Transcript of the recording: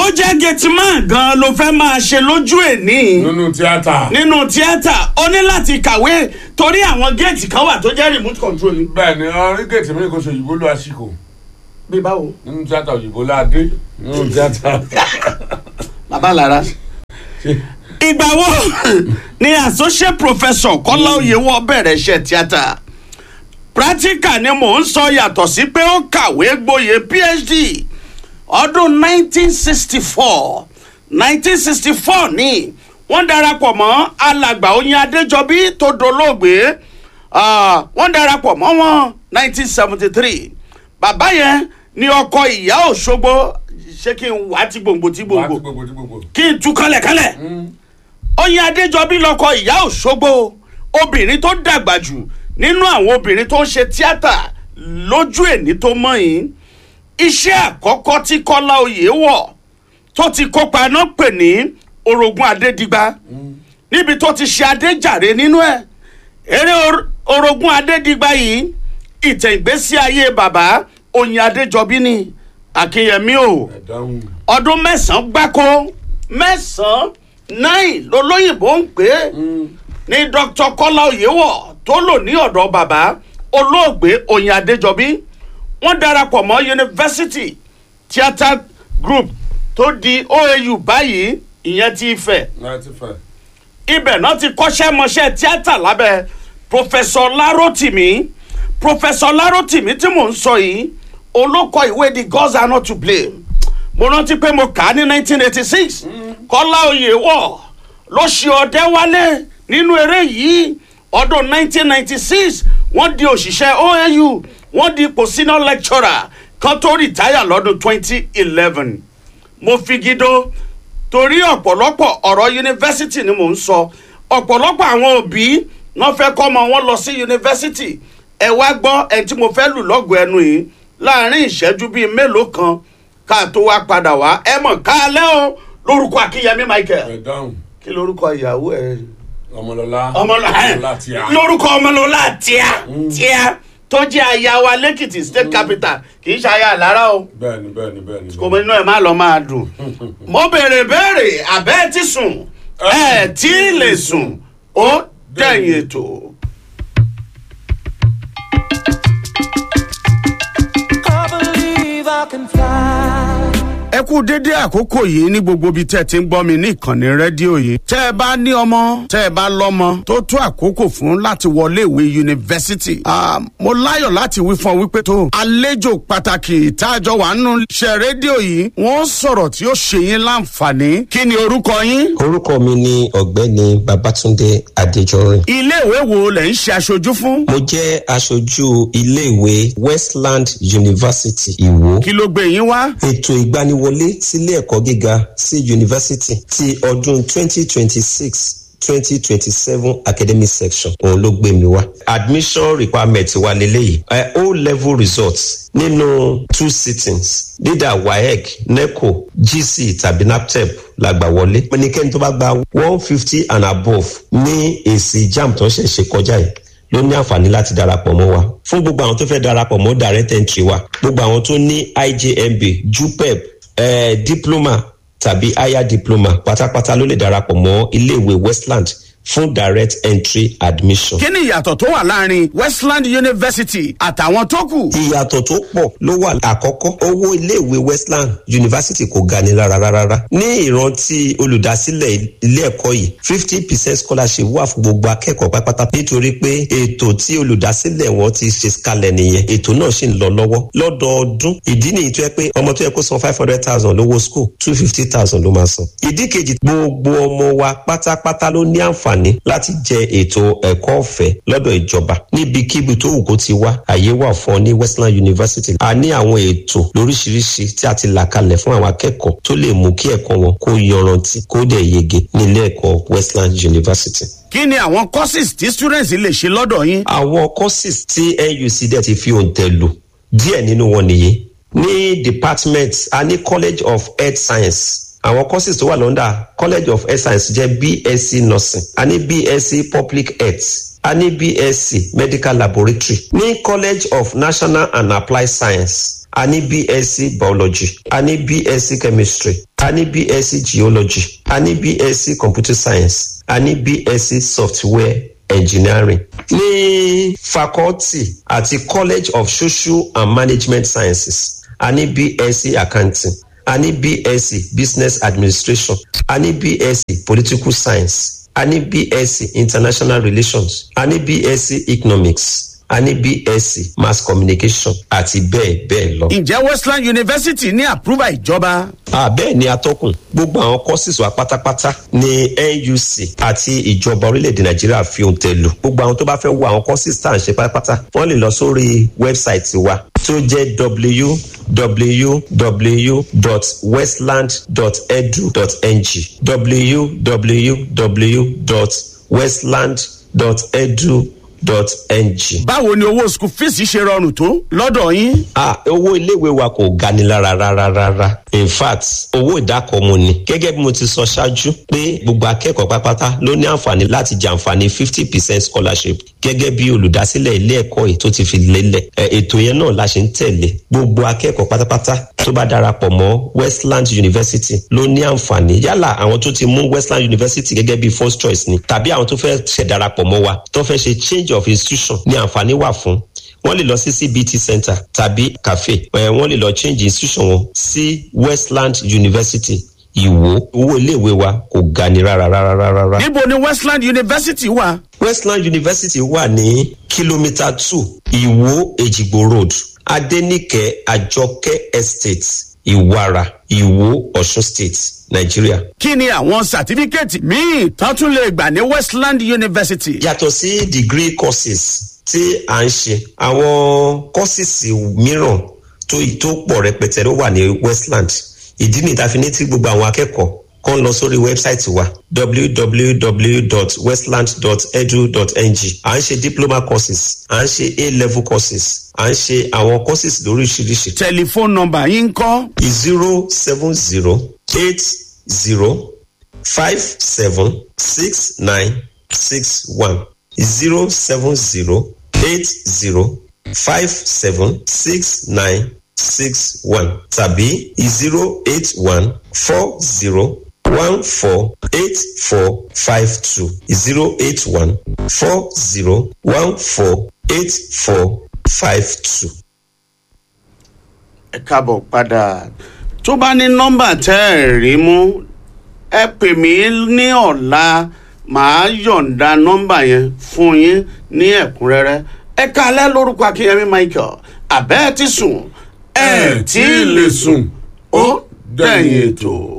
bó jẹ́ gẹ̀tìmán gan ló fẹ́ máa ṣe lójú èní nínú tíátà. nínú tíátà ó ní láti kàwé torí àwọn géètì kan wà tó jẹ́ remote control ni. bẹ́ẹ̀ ni orí gèètì mi kò ṣe òyìnbó ló aṣíkò bí báwo. nínú tíátà òyìnbó ládé nínú tíátà. bàbá lára. ìgbà wo ni associate professor kọ́lá oyèwọ́ bẹ̀rẹ̀ iṣẹ́ tíátà practical ni mò ń sọ yàtọ̀ sí pé ó kàwé gboyè phd ọdún 1964 1964 ni wọ́n darapọ̀ mọ́ alàgbà oyin adéjọbí tó dolóògbé ah, wọ́n darapọ̀ mọ́ wọn 1973 bàbá yẹn ni ọkọ ìyá òṣogbo ṣé kí n wá tí gbòǹgbò tí wà á gbòǹgbò ti gbogbo tí gbogbo. kí n tú kálẹ̀kálẹ̀ oyin adéjọbí lọkọ ìyá òṣogbo obìnrin tó dàgbà jù nínú àwọn obìnrin tó ń ṣe tíátà lójú èní tó mọ̀ yín iṣẹ́ àkọ́kọ́ tí kọ́lá oyè wọ̀ tó ti kópa náà pè ní orogún adédigba níbi tó ti ṣe adéjàre nínú ẹ̀ eré or- orogún adédigba yìí ìtẹ̀ ìgbésí ayé bàbá oyin adéjọbí ni akínyẹmí o ẹ dáhùn. ọdún mẹ́sàn-án gbáko mẹ́sàn-án náì lolóyìnbó ń pè é ní dr kọ́lá oyèwọ̀ tó lò ní ọ̀dọ̀ bàbá olóògbé oyin adéjọbí wọ́n darapọ̀ mọ́ yunifásitì theatre group tó di oau báyìí ìyẹn ti fẹ̀ ẹ ti fẹ́. ibẹ̀ náà ti kọ́ṣẹ́ mọṣẹ́ tíátà lábẹ́ pòfẹ́sọ̀ láròtìmí pòfẹ́sọ̀ láròtìmí tí mò ń sọ yìí olókọ ìwé the gods are not to blame mo rántí pé mo kà á ní 1986 kọ́lá oyè wọ̀ ló ṣe ọdẹ wálé nínú eré yìí ọdún 1996 wọ́n di òṣìṣẹ́ oau wọ́n di ipò senior lecturer kan tó rìtáyà lọ́dún 2011 mo fi gídó torí ọ̀pọ̀lọpọ̀ ọ̀rọ̀ yunifásitì ni mò ń sọ ọ̀pọ̀lọpọ̀ àwọn òbí wọ́n fẹ́ kọ́ ọmọ wọn lọ sí yunifásitì ẹ wá gbọ́ ẹni tí mo fẹ́ lù lọ́gọ̀ọ́ ẹnu yìí láàrin ìṣẹ́jú bíi mélòó kan ká tó wá padà wá ẹ mọ̀ káalẹ́ o lórúkọ akínyẹmí michael ẹ dáhùn. kí lórúkọ ìyàwó ẹ ọmọlọlá. ọmọlọlá tíá. lórúkọ ọmọlọlá tíá tíá tó jẹ́ aya wa lẹ́kìtì state capital kì í ṣe aya àlára o bẹ́ẹ̀ni bẹ́ẹ̀ni bẹ́ẹ̀ni. kò mọ inú ẹ má lọ máa dùn mo béèrè béèrè àbẹ́ ti sùn ẹ tí lè sùn ó dẹ̀yìn ètò. I believe I can fly. ẹ kú dédé àkókò yìí ní gbogbo ibi tẹ́ ẹ ti ń gbọ́ mi ní ìkànnì rédíò yìí. tẹ́ ẹ bá ní ọmọ tẹ́ ẹ bá lọ́mọ tó tó àkókò fún láti wọlé ìwé yunifásitì. Ah, mo láyọ̀ láti wí fún ọ wípé tó àlejò pàtàkì ìtajọ wà nínú iṣẹ́ rédíò yìí wọ́n sọ̀rọ̀ tí ó ṣe yín láǹfààní. kí ni orúkọ yín? orúkọ mi ni ọ̀gbẹ́ni babatunde adéjọrin ilé ìwé wo lẹ̀ ń ṣe aṣojú fún? mo jẹ́ aṣojú iléèwé westland university ìwó kí ló gbé yín wá? ètò ìgbaniwọlé sílé ẹ̀kọ́ gíga sí yunifásitì ti ọdún 2026 2027 academic section òun ló gbé mi wá admission requirement wa leléyìí ẹ o level results nínú two sittings leader waec neco gc tàbí naptep la gbà wọlé ẹnikẹ́ni tó bá gba one fifty and above ní èsì jam tó ń ṣẹ̀ṣẹ̀ kọjá yìí ló ní àǹfààní láti darapọ̀ mọ́ wa fún gbogbo àwọn tó fẹ́ darapọ̀ mọ́ direct entry wa gbogbo àwọn tó ní ijmb jupep eh, diploma tàbí higher diploma pátápátá ló lè darapọ̀ mọ́ iléèwé westland fún direct entry admission. kí ni ìyàtọ̀ tó wà láàrin westland university àtàwọn tó kù? ìyàtọ̀ tó pọ̀ ló wà àkọ́kọ́ owó iléèwé westland university kò ga ni rárá rárá ní ìrántí olùdásílẹ̀ ilé ẹ̀kọ́ yìí fifty percent scholarship wà fún gbogbo akẹ́kọ̀ọ́ pátápátá nítorí pé ètò tí olùdásílẹ̀ wọn ti ṣe kalẹ̀ nìyẹn ètò náà sì ń lọ lọ́wọ́ lọ́dọọdún ìdí nìyí tó yẹ pé ọmọ tó yẹ kó san five hundred thousand lówó school two fifty thousand ló máa san ìdí kejì gbogbo ọmọ wa pátápátá ló ní àǹfààní láti jẹ ètò ẹ̀kọ́ ọ̀fẹ́ lọ́dọ̀ ìjọba níbikíbi tó wù kó ti wá àyè wà fún ọ ní westland university a ní àwọn ètò lóríṣiríṣi tí a ti là kalẹ̀ fún àwọn akẹ́kọ̀ọ́ tó lè mú kí ẹ̀kọ́ wọn kó yanrantí kó dẹ̀ yege nílé ẹ̀kọ́ westland university kí ni àwọn courses tí students lè ṣe lọ́dọ̀ yín? àwọn courses tí nuc dẹ̀ ti fi òǹtẹ̀ lò díẹ̀ nínú wọn nìyí ní department a ní college of health science àwọn courses tó wà lọ́ndà college of health science jẹ́ bsc nursing a ní bsc public health a ní bsc medical laboratory ní college of national and applied science a ní bsc biology a ní bsc chemistry a ní bsc geology a ní bsc computer science a ní bsc software engineering ní faculty àti college of social and management sciences a ní bsc accounting a ní bsc business administration a ní bsc political science a ní bsc international relations a ní bsc economics a ní bsc mass communication àti bẹ́ẹ̀ bẹ́ẹ̀ lọ. ǹjẹ́ westland university ní àpúrúbà ìjọba. àbẹ́ẹ̀ ni atọ́kùn gbogbo àwọn courses wa pátápátá ní nuc àti ìjọba orílẹ̀-èdè nàìjíríà fi ohun tẹ̀ lò gbogbo àwọn tó bá fẹ́ wo àwọn courses tá à ń ṣe pátápátá wọ́n lè lọ sórí wẹ́bsáìtì wa tó jẹ́ www.westland.edu.ng www.westland.edu dot ng. báwo ni owó school fees ṣe rọrùn tó lọ́dọ̀ yín. ah owó iléèwé wa kò gani lára rárá rárá in fact owó ìdákọ̀ọ́mù ni gẹ́gẹ́ bí mo ti sọ ṣáájú pé gbogbo akẹ́kọ̀ọ́ pátápátá ló ní àǹfààní láti jàǹfààní fifty percent scholarship gẹ́gẹ́ bí olùdásílẹ̀ ilé ẹ̀kọ́ yìí tó ti fi lélẹ̀ ètò yẹn náà la ṣe ń tẹ̀lé gbogbo akẹ́kọ̀ọ́ pátápátá tó bá darapọ̀ mọ́ westland university ló ní àǹfààní yálà àwọn tó ti mú westland university gẹ́gẹ́ bí first choice ni tàbí àwọn tó fẹ́ ṣẹ̀ darapọ̀ mọ́ wa tó fẹ́ ṣe change of institution ní àǹfààní wà fún wọ́n lè lọ sí cbt center tàbí cafe ẹ̀ wọ́n lè lọ change institution wọn sí westland university ìwò owó iléèwé wa kò ga ni rárá rárá rárá. níbo ni westland university wà. westland university wà ní kìlómítà two ìwò èjìgbò road adenike àjọkẹ́ estate ìwara ìwò ọ̀ṣun state nàìjíríà. kí ni àwọn sàtífíkẹ́ẹ̀tì míì tán tún lè gbà ní westland university. yàtọ̀ sí degree courses tí à ń ṣe àwọn courses mìíràn tó tó pọ̀ rẹpẹtẹ ló wà ní westland ìdí nìyí tá a fi ní tí gbogbo àwọn akẹ́kọ̀ọ́ kan lọ sórí wẹ́bsáìtì wa www.westland.edu.ng à ń ṣe diploma courses à ń ṣe a-level courses à ń ṣe àwọn courses lóríṣiríṣi. tẹlifóònù nọmba yín ń kọ́. zero seven zero eight zero five seven six nine six one zero seven zero eight zero five seven six nine six one tàbí zero eight one four zero one four eight four five two zero eight one four zero one four eight four five two. ẹ káàbọ̀ padà tó bá ní nọ́mbà tẹ́ ẹ̀ rí mú ẹ pè mí ní ọ̀la màá yọ̀ǹda nọ́mbà yẹn fún yín ní ẹ̀kúnrẹ́rẹ́ ẹ kalẹ́ lórúkọ akínyẹmí michael àbẹ́ẹ̀ ti sùn ẹ tí ì lè sùn ó dẹ̀yìn ètò.